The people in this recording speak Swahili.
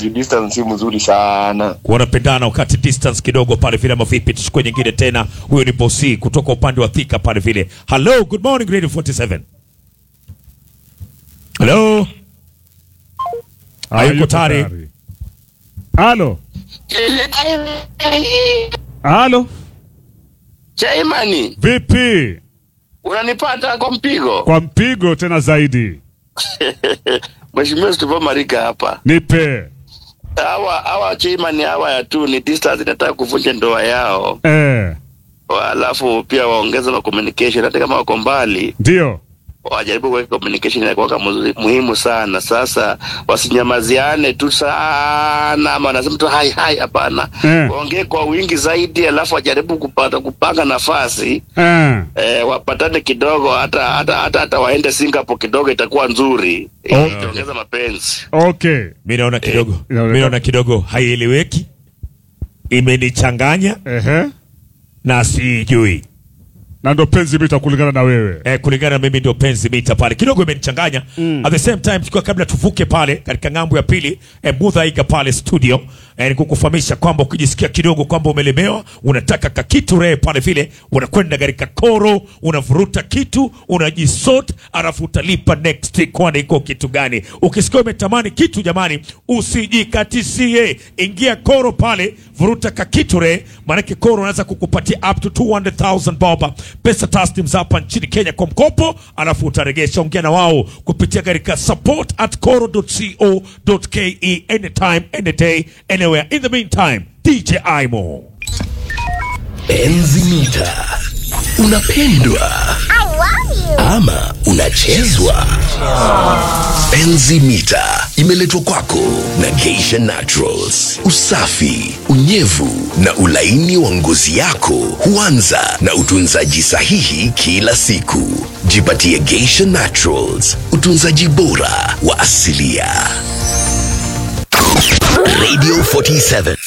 juu distance si mzuri sana wanapendana wakati distance kidogo pale vile ama vipi tuchukue nyingine tena huyo ni bosi kutoka upande wa thika pale vile hello good morning radio 47 hello hayuko tayari Halo, halo, Chaimani, vipi? unanipata kwa mpigo? Kwa mpigo tena zaidi, Mheshimiwa Stefan Marika hapa. nipe Hawa hawa Chaimani hawa ya tu ni distance inataka kuvunja ndoa yao, eh, alafu pia waongeze na communication, hata kama wako mbali ndio wajaribu kuweka communication inakuwa muhimu sana. Sasa wasinyamaziane tu sana, ama wanasema tu hai hai, hapana Eh. waongee kwa wingi zaidi, alafu wajaribu kupata kupanga nafasi eh. eh, wapatane kidogo, hata hata hata, hata waende Singapore kidogo, itakuwa nzuri Okay. itaongeza mapenzi. Okay, mi naona kidogo inaonekana- mi naona kidogo haieleweki imenichanganya ehe, na sijui na ndo penzi mita kulingana na wewe eh, kulingana na mimi ndio penzi mita pale kidogo imenichanganya at the same time tukiwa kabla tuvuke pale katika ngambo ya pili eh, mudhaiga pale studio eh, ni kukufahamisha kwamba ukijisikia kidogo kwamba umelemewa unataka kakitu rehe pale vile unakwenda katika koro unavuruta kitu unajisort alafu utalipa next week kwani iko kitu gani ukisikia umetamani kitu jamani usijikatisie ingia koro pale vuruta kakitu rehe maanake koro unaweza kukupatia up to 200000 bob pesa taslim za hapa nchini kenya kwa mkopo alafu utaregesha ongea na wao kupitia katika support at coro.co.ke anytime any day anywhere in the meantime dj imo Enzi mita unapendwa ama unachezwa? Enzi mita imeletwa kwako na Geisha Naturals. Usafi, unyevu na ulaini wa ngozi yako huanza na utunzaji sahihi kila siku. Jipatie Geisha Naturals, utunzaji bora wa asilia. Radio 47